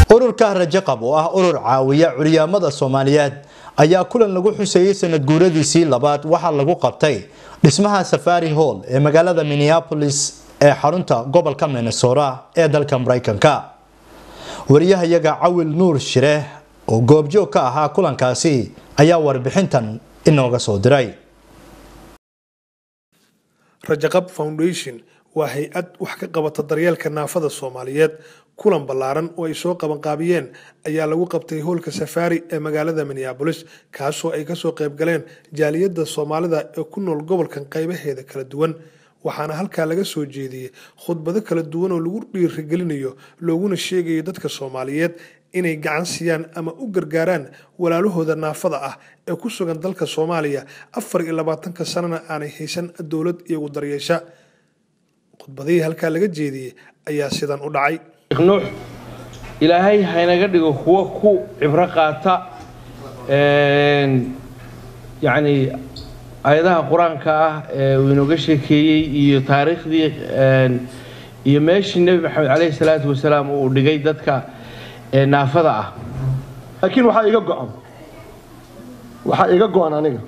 ururka rajaqab oo ah urur caawiya curyaamada soomaaliyeed ayaa kulan lagu xuseeyey sanad guuradiisii labaad waxaa lagu qabtay dhismaha safari hall ee magaalada minneapolis ee xarunta gobolka minnesota ee dalka maraykanka wariyahayaga cawil nuur shire oo goobjoog ka ahaa kulankaasi ayaa warbixintan inooga soo diray rajaqab foundation waa hay-ad wax ka qabata daryeelka naafada soomaaliyeed kulan ballaaran oo ay soo qabanqaabiyeen ayaa lagu qabtay hoolka safaari ee magaalada minneabolis kaasoo ay kasoo qaybgaleen jaaliyadda soomaalida ee ku nool gobolkan qaybaheeda kala duwan waxaana halkaa laga soo jeediyey khudbado kala duwan oo lagu dhiirigelinayo looguna sheegayo dadka soomaaliyeed inay gacan siiyaan ama u gargaaraan walaalahooda naafada ah ee ku sugan dalka soomaaliya afar iyo labaatanka sanana aanay haysan dowlad iyagu daryeesha khudbadihii halkaa laga jeediyey ayaa sidan u dhacay nuux ilaahay haynaga dhigo kuwo ku cibro qaata yacni ayadaha qur-aanka ah ee uu inooga sheekeeyey iyo taariikhdii iyo meeshii nebi maxamed caleyhi salaatu wasalaam uu dhigay dadka naafada ah laakiin waxaa iga go-an waxaa iga go-an aniga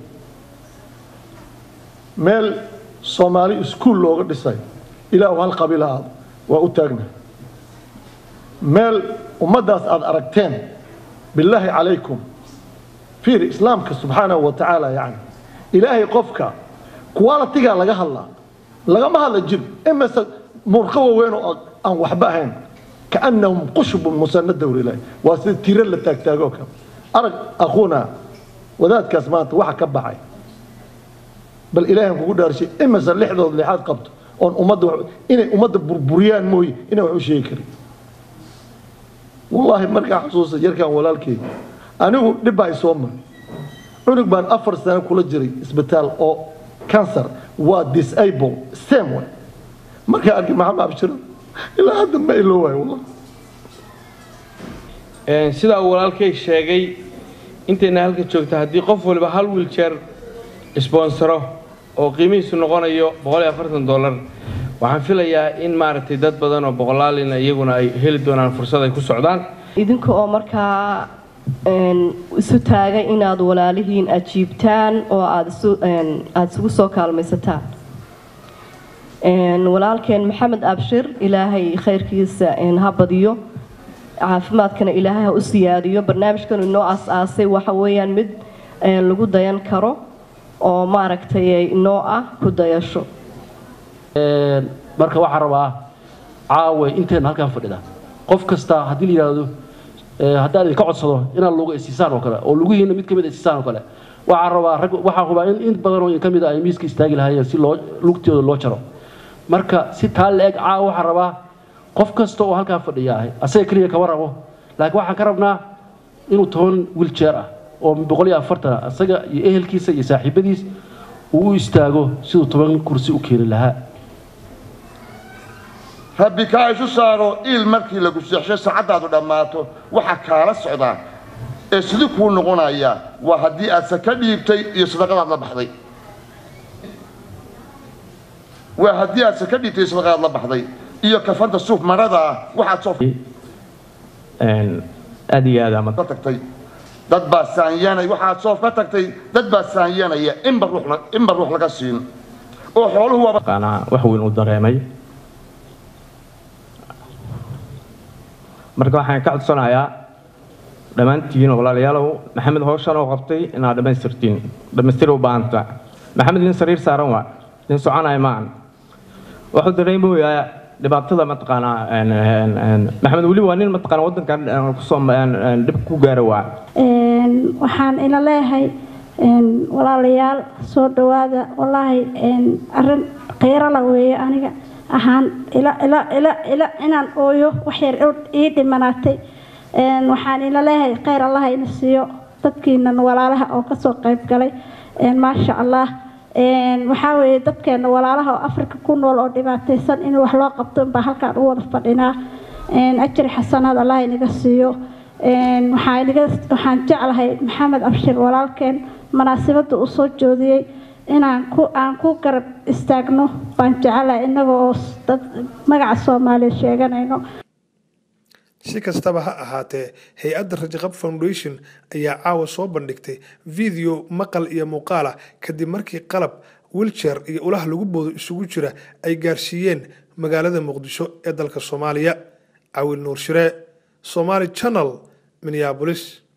meel soomaali iskuul looga dhisay ilaahu hal qabiila aad waa u taagna meel ummaddaas aad aragteen bilaahi calaykum fiir islaamka subxaanahu wa tacaala yacni ilaahay qofka qualitigaa laga hadlaa lagama hadla jir imase murqo waaweyn oo aan waxba ahayn kaannahum qushbun musanada wlilaah waa sida tiro la taagtaagoo kale arag akhuuna wadaadkaas maanta waxa ka baxay bal ilaahan kugu dhaarshay imase lixdood lixaad qabto oon ummadda inay ummadda burburiyaan mooye inaan wax u sheegi karin wallaahi markaan xusuusta yarkaan walaalkeyga anigu dhib baa isoo maray cunug baan afar sano kula jiray isbitaal oo cancer waa disable same way markaan arkay maxamed abshiro ilaa hadda ma ilo waayo wallah sidaa uu walaalkay sheegay intayna halka joogta haddii qof waliba hal wiiljeer sponsoro oo qiimihiisu noqonayo dollar waxaan filayaa in maaragtay dad badan oo boqolaalina iyaguna ay heli doonaan fursad ay ku socdaan idinka oo markaa isu taagay inaad walaalihiin ajiibtaan oo aada isugu soo kaalmaysataan walaalkeen maxamed abshir ilaahay khayrkiisa ha badiyo caafimaadkana ilaahay ha u siyaadiyo barnaamijkan inoo as-aasay waxa weeyaan mid lagu dayan karo oo maaragtay inoo ah ku dayasho marka waxaa rabaa caawe inteena halkaan fadhida qof kasta haddii la yidhaahdo haddaan idinka codsado inaad luga isiisaan oo kale oo lugihiina mid ka mid isiisaan oo kale waxaa rabaa rag waxaa hubaa in in badan oo ka mid a ay miiska istaagi lahaayeen si loo lugtooda loo jaro marka si taa la eg caawa waxaa rabaa qof kasta oo halkaan fadhiya ahay asaga keliya kama rabo laakiin waxaan ka rabnaa inuu toban wiljeer ah oo boqol iyo afartan ah asaga iyo ehelkiisa iyo saaxiibadiis uu u istaago siduu toban kursi u keeni lahaa rabbi kaa isu saaro iil markii lagu seexsho saacaddaadu dhammaato waxa kaala socdaa ee sidii kuu noqonaya waa haddii aad saka dhiibtay iyo sadaqadaad la baxday waa haddii aad saka dhiibtay iyo sadaqadaad la baxday iyo kafanta suuf marada ah waxaad soo aad iyo aad ama ka tagtay dad baa saanyanay waxaad soof ka tagtay dad baa saanyanaya inba ruux inba ruux laga siin oo xooluhu waaba qaanaa wax weyn u dareemay marka waxaan ka codsanayaa dhammaantiin walaalayaalow maxamed howshan oo qabtay inaad dhammaystirtiin dhammaystir u baahanta maxamed nin sariir saaran waa nin soconaya maahan wuxuu dareemayaa dhibaatada mataqaanaa maxamed weli waa nin mataqaana waddankan kusoo dhib ku gaara waa waxaan ila leeyahay walaalayaal soo dhawaada wallaahi arrin qiiro la weeye aniga ahaan ila ila ila ila inaan ooyo waxyar ii dhimanaatay waxaan ila leeyahay khayr allah ina siiyo dadkiinan walaalaha oo kasoo qayb galay maasha allah waxaa weeye dadkeena walaalaha oo afrika ku nool oo dhibaataysan in wax loo qabto inbaa halkaan u wada fadhinaa ajri xasanaad allah inaga siiyo waxaan jeclahay maxamed abshir walaalkeen munaasabadda uu soo joodiyey inaan ku aan ku garab istaagno baan jecelahay innaga oo dad magaca soomaaliya sheeganayno si kastaba ha ahaatee hay-adda rajaqab foundation ayaa caawa soo bandhigtay video maqal iyo muuqaal ah kadib markii qalab wilcher iyo ulaha lagu boodo isugu jira ay gaarsiiyeen magaalada muqdisho ee dalka soomaaliya cawil nuur shiree somaali channel minneabolis